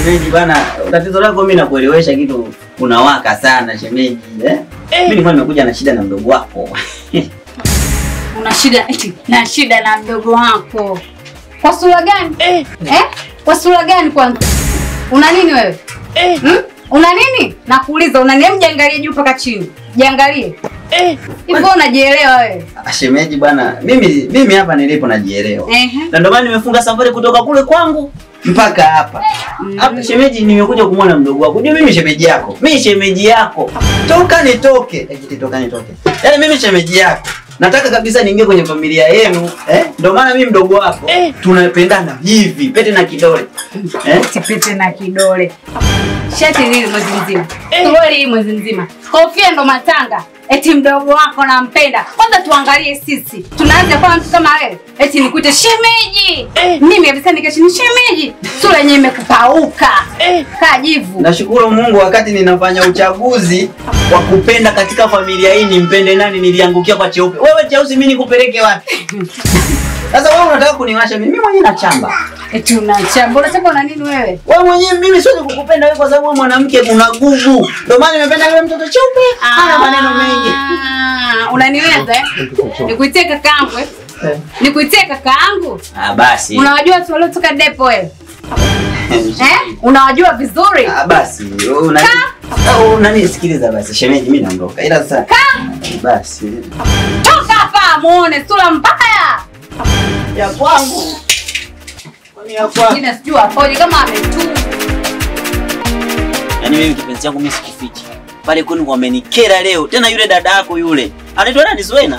shemeji bana, tatizo lako mimi nakuelewesha kitu unawaka sana shemeji eh? Mimi nilikuwa nimekuja na shida na mdogo wako. Una shida eti na shida na mdogo wako. Kwa sura gani? Eh? Kwa sura gani kwanza? Una nini wewe? Eh? Hmm? Una nini? Nakuuliza una nini? Jiangalie juu mpaka chini. Jiangalie. Eh. Hivyo unajielewa wewe? Ah, Shemeji bwana, mimi mimi hapa nilipo najielewa. Ehe. Na ndio maana nimefunga safari kutoka kule kwangu mpaka hapa. Hapa shemeji, nimekuja kumwona mdogo wako. Unajua mimi shemeji yako. Mimi shemeji yako. Toka nitoke. Eti toka nitoke. Yaani mimi shemeji yako. Nataka kabisa niingie kwenye familia yenu, eh? Ndio maana mimi mdogo wako tunapendana hivi, pete na kidole. Eh? Tipete na kidole. Shati hili mwezi mzima. Suruali hii mwezi mzima. Kofia ndo matanga. Eti mdogo wako nampenda. Kwanza tuangalie sisi. Tunaanza kwa mtu kama wewe. Eti nikute shemeji. Mimi kabisa nikeshi ni shemeji. Sura yenyewe imekupauka. Kaa jivu. Nashukuru Mungu wakati ninafanya uchaguzi wa kupenda katika familia hii nimpende nani niliangukia kwa cheupe. Wewe cheusi mimi nikupeleke wapi? Sasa wewe unataka kuniwasha mimi? Mimi mwenyewe nachamba. Eti unachamba. Unachamba na nini wewe? Wewe mwenyewe mimi siwezi kukupenda wewe kwa sababu wewe mwanamke una nguvu. Ndio maana nimependa yule mtoto cheupe. Hana maneno mengi. Ah, Unaniweza eh? Nikuitie kakaangu eh? Nikuitie kakaangu? Ah basi. Unawajua watu waliotoka depo wewe? Eh? Unawajua vizuri? Ah basi. wewe Una Ah, unani sikiliza basi. Shemeji mimi naondoka. Ila sasa basi. Toka hapa muone sura mbaya. Ya kwangu. Kwani ya kwangu. Jina sijui apoje kama ametu. Yaani mimi kipenzi changu mimi sikufichi. Pale kwenu wamenikera leo. Tena yule dada yako yule. Anaitwa nani Zuena?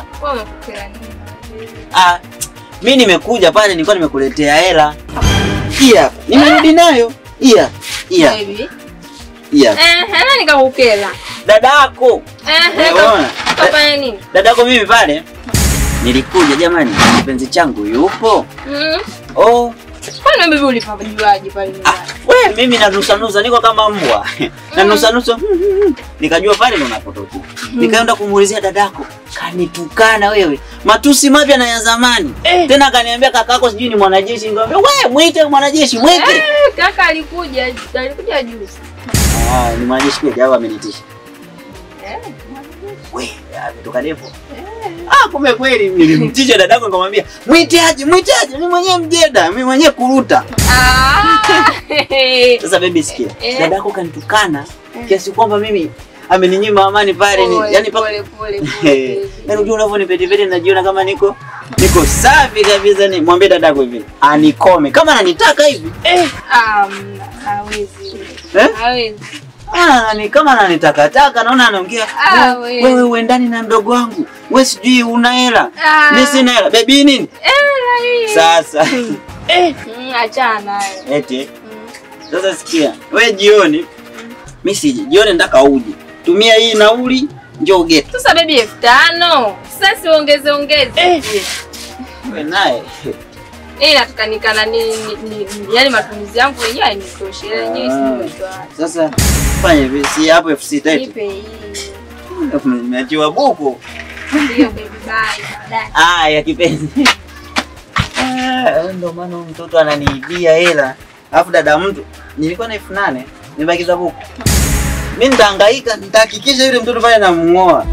Ah, mimi nimekuja pale nilikuwa nimekuletea hela. Hii hapa. Nimerudi nayo. Hii hapa. Hii hapa. Baby. Hii hapa. Eh, nani nikakukela? Dada yako. Eh, Unaona? kafanya nini? Dada yako mimi pale nilikuja jamani, kipenzi changu yupo. Mm. Oh, Kwani wewe baby ulipajuaje pale nyumbani? we mimi na nusa nusa niko kama mbwa. na nusa nusa nikajua pale ndo napotokea. Nikaenda kumuulizia dadako, kanitukana wewe. Matusi mapya na ya zamani. Tena akaniambia kakako sijui ni mwanajeshi, nikamwambia we mwite mwanajeshi, mwite. Eh, kaka alikuja, alikuja juzi. Ah, ni mwanajeshi kweli au amenitisha? Eh. We, ametoka depo. Ah, kumbe kweli nilimtisha dadako nikamwambia, mwite aje, mwite aje, mimi mwenyewe mjeda, mimi mwenyewe kuruta. Ah. Sasa baby sikia, Eh. dadako kanitukana kiasi kwamba mimi ameninyima amani pale, ni- Pole, yani paka pole, pole, Eh, pole. yaani unajua unavyonipetepete najiona kama niko niko safi kabisa. Ni mwambie dadako hivi anikome kama ananitaka hivi Ah, mm, hawezi. eh? Hawezi. Ah, ni kama ananitakataka, naona anaongea Ah, "We- we. wewe uendani na mdogo wangu, we sijui una hela, Ah. mimi sina hela. Bebi nini Eh, hii. sasa? Mm, achana nayo. Eti sasa sikia, we jioni, mimi sije jioni, nataka uje tumia hii nauli, njoo geti Sasa baby elfu tano. Sasa si ongeze ongeze. we naye Eh, nataka nikana ni, ni, ni, yani matumizi yangu wenyewe hainitoshi. Ile yenyewe si nimetoa. Sasa fanya hivi, si hapo elfu sita eti Nipe hii. nimeachiwa buku. Ndio baby bye. Baadaye. Aya kipenzi, Ah, ndo maana huyu mtoto ananiibia hela, alafu dada mtu nilikuwa na elfu nane nimebakiza buku. Mi nitahangaika, nitahakikisha yule mtoto pale namng'oa.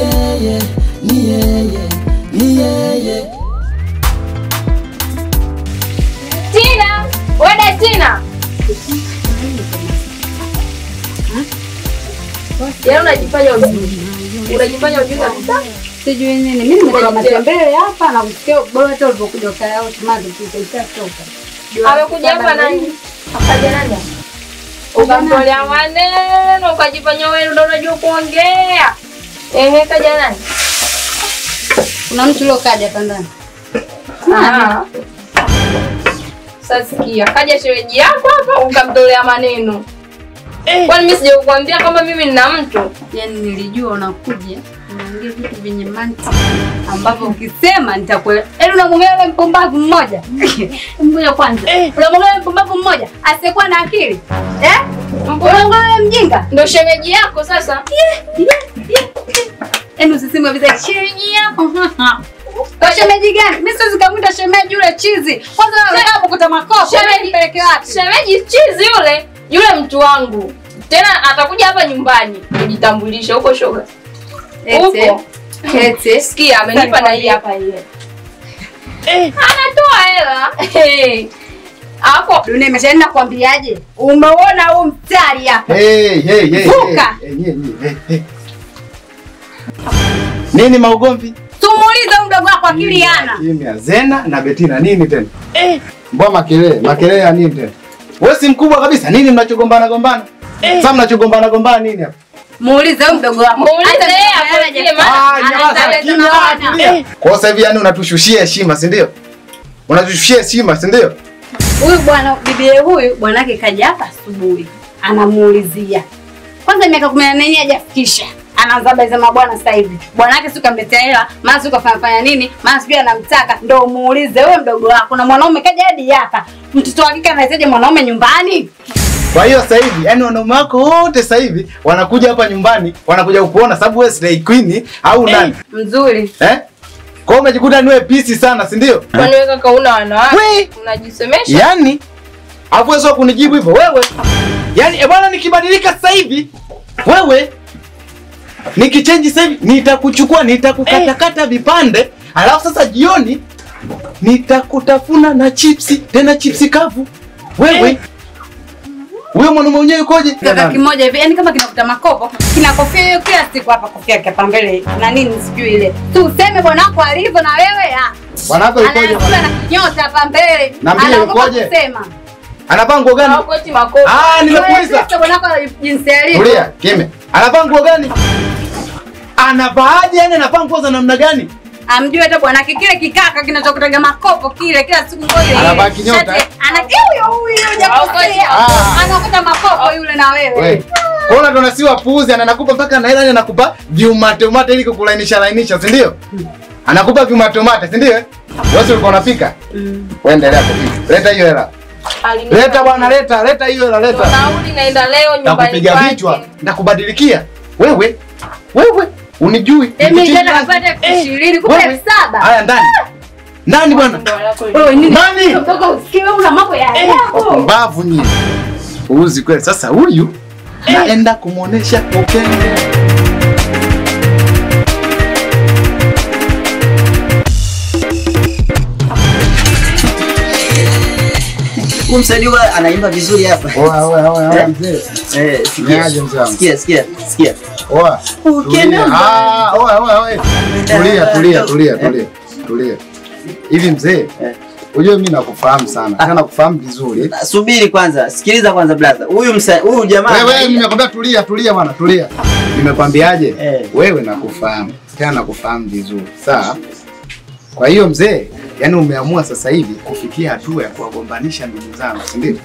Tina, wada Tina. Yaani unajifanya ujui. Unajifanya ujui kabisa. Sijui nini. Mimi nimetoka matembele hapa na kusikia bora hata ulipokuja ukaya tumazi tutatoka. Amekuja hapa nani? Akaja nani? Ukamtolea maneno, ukajifanya wewe ndio unajua kuongea. Ehe, kaja nani? Kuna mtu leo kaja hapa ndani. Ah. Sasa sikia, kaja shemeji yako hapa ukamtolea maneno. Kwani mimi sijakuambia kama mimi nina mtu? Yaani nilijua unakuja unaongea vitu vyenye mantiki ambavyo ukisema nitakuelewa. Yaani unamwongelea yule mpumbavu mmoja. Ngoja kwanza. Unamwongelea yule mpumbavu mmoja asiyekuwa na akili. Eh? Unamwongelea yule mjinga. Ndio shemeji yako sasa. Yaani usiseme kabisa shemeji yako. Kwa shemeji gani? Mimi siwezi kumwita shemeji yule chizi. Kwanza wewe hapo kuta makopo. Shemeji- Shemeji peleke wapi? Shemeji chizi yule. yule mtu wangu tena atakuja hapa nyumbani kujitambulisha huko shoga Ete. Upo. Ete. sikia amenipa na hii hapa ile anatoa hela hapo Dunia imeshaenda kuambiaje? Umeona huu mstari hapa? Hey, hey, hey, Vuka. hey, hey, hey, hey. Nini maugomvi? Tumuulize huyu mdogo wako akili hana. Kimya. Zena na Betina nini tena? Eh. Mbona makelele? Makelele ya nini tena? Wewe si mkubwa kabisa. Nini mnachogombana gombana? Sasa mnachogombana gombana nini hapa? Muulize huyu mdogo wako. Muulize Hata yeye kama afuatilie, haja- maana Ah, nyamaza, anataka kimya, tunaona. tulia. Kwa sasa hivi yani unatushushia heshima, si ndio? Unatushushia heshima, si ndio? Huyu bwana bibie huyu bwanake kaja hapa asubuhi. Anamuulizia. Kwanza miaka 18 hajafikisha. Anaanza habari za mabwana sasa hivi. Bwanake si kamletea hela, maana si kafanya fanya nini, maana sijui anamtaka. Ndio muulize wewe mdogo wako na mwanaume kaja hadi hapa. Mtoto wa kike anahitaji mwanaume nyumbani? Kwa hiyo sasa hivi yani wanaume wako wote sasa hivi wanakuja hapa nyumbani, wanakuja kukuona sababu wewe Slay Queen au nani? Mzuri. Eh? Kwa hiyo umejikuta ni wewe pisi sana, si ndio? kwani wewe kaka una We. wanawake unajisemesha Yaani afu wewe sio kunijibu hivyo wewe. Yaani eh bwana nikibadilika sasa hivi wewe nikichange sasa hivi nitakuchukua nitakukatakata vipande alafu sasa jioni nitakutafuna na chipsi tena chipsi kavu. Wewe huyo mwanaume mwenyewe yukoje? Kaka kimoja hivi, yani kama kinakuta makopo, kina kofia hiyo kila siku hapa kofia yake hapa mbele na nini sijui ile. Tu useme bwana wako alivyo na wewe ah. Bwanako yukoje? Anakula na kinyota hapa mbele. Na mbili Anaogopa yukoje? kusema. Anavaa nguo gani? Hawako eti makofi Ah, nimekuuliza. Wewe bwana wako jinsi alivyo. Tulia, kime. Anavaa nguo gani? Anavaaje yani anavaa nguo za namna gani? Amjue hata bwanake kile kikaka kinachokutaga makopo kile kila siku ngoja ile. Anavaa kinyota, Shati- eh? Ana huyo huyo hujakosea. Ah. Anakuta makopo yule na wewe. We. Kona ndo nasiwa puuzi anakupa mpaka na hela yani anakupa viumate umate ili kukulainisha lainisha, si ndio? Anakupa viumate umate, si ndio? Wewe si ulikuwa unapika? Wewe endelea kupika. Leta hiyo hela. Alinipa- Leta bwana, leta, leta hiyo hela, Ndo leta. nauli naenda leo nyumbani Nakupiga kwake. vichwa, nakubadilikia. Wewe, wewe unijui. Emi Nikuchinja jana nani? kapata elfu ishirini kumbe Wewe. elfu saba. Haya ndani. Ndani bwana. Ndo lako hili. Wewe nini? Nani? Mtoto usikie wewe una mambo ya ajabu. Mbavu nyinyi. Uuzi kweli. Sasa huyu naenda kumuonesha ukenge. Huyu msanii huwa anaimba vizuri hapa. Oa, oa, oa, oa, mzee. Eh, Niaje mzee wangu? sikia, sikia, sikia. Oa. Ukienda Tulia. Ah, oa, oa, oa. Tulia, tulia, tulia, tulia. Tulia. Hivi mzee, Eh. unajua mimi nakufahamu sana. Tena nakufahamu vizuri. Subiri kwanza, sikiliza kwanza brother. Huyu msa huyu jamaa Wewe, wewe anaimba- nimekwambia tulia, tulia bwana, tulia. Nimekwambiaje? Eh. Wewe nakufahamu. Tena nakufahamu vizuri. Sawa? Kwa hiyo mzee, yani umeamua sasa hivi kufikia hatua ya kuwagombanisha ndugu zangu, si ndio?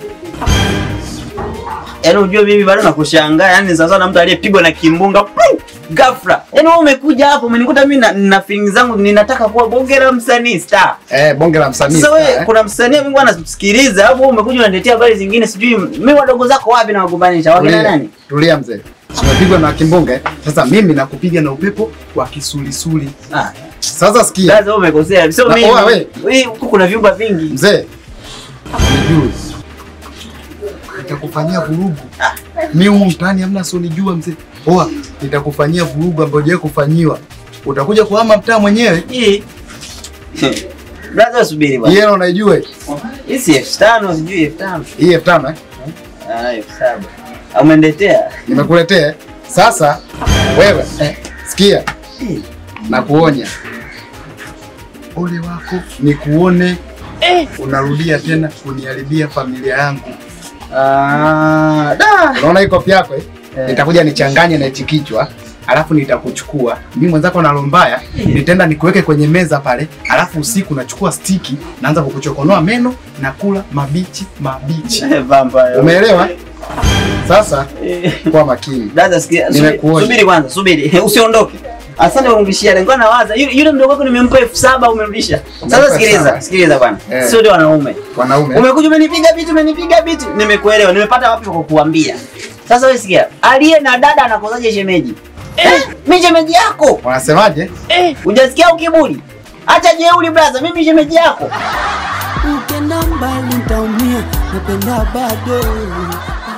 Yaani unajua mimi bado nakushangaa, yaani sasa na mtu aliyepigwa na kimbunga pum, ghafla. Yaani wewe umekuja hapo umenikuta mimi na, na feelings zangu ninataka kuwa bonge la msanii star. Eh, bonge la msanii. Sasa wewe eh? kuna msanii mimi anasikiliza, hapo wewe umekuja unaniletea habari zingine sijui mimi wadogo zako wapi na wagombanisha? Wakina Tulia, nani? Tulia mzee. Tumepigwa na kimbunga. eh? Sasa mimi nakupiga na upepo wa kisulisuli. Ah, Sasa sikia. sasa wewe umekosea. Sio Na- mimi. oa, we. Hii huku kuna vyumba vingi. Mzee. Unijui. Nitakufanyia vurugu. Mimi humu mtaani hamna sonijua mzee. Oa, nitakufanyia vurugu ambayo hujawahi kufanyiwa. Utakuja kuhama mtaa mwenyewe. Hii. Brother subiri bwana. Hii hela unaijua hii? Hii si elfu tano sijui elfu tano. Hii elfu tano eh? Ah, elfu saba. Umeniletea? Nimekuletea. eh? Sasa wewe Eh. sikia, Hii. nakuonya. Ole wako ni kuone unarudia tena kuniharibia familia yangu. Ah, da. Unaona hii kopi yako eh? Eh. Nitakuja nichanganye na hichi kichwa alafu nitakuchukua mimi mwenzako na lombaya, nitaenda nikuweke kwenye meza pale, alafu usiku nachukua stiki naanza kukuchokonoa meno na kula mabichi mabichi. Eh, vampire. Umeelewa? Sasa Eh. kuwa makini. Dada sikia, subiri, Nimekuonya. subiri kwanza, subiri. Usiondoke. Asante kwa kunirudishia. Nilikuwa nawaza yule, yule mdogo wako nimempa elfu saba umerudisha. Umempa Sasa elfu sikiliza, saba. sikiliza bwana. Eh. Sio ndio wanaume. Wanaume Umekuja umenipiga vitu, umenipiga vitu. Nimekuelewa. Nimepata wapi kwa kukuambia. Sasa wewe sikia, aliye na dada anakosaje shemeji? Eh, mimi shemeji yako. wanasemaje? Hujasikia ukiburi? Acha jeuri brother, mimi shemeji yako. Ukenda mbali ntaumia, napenda bado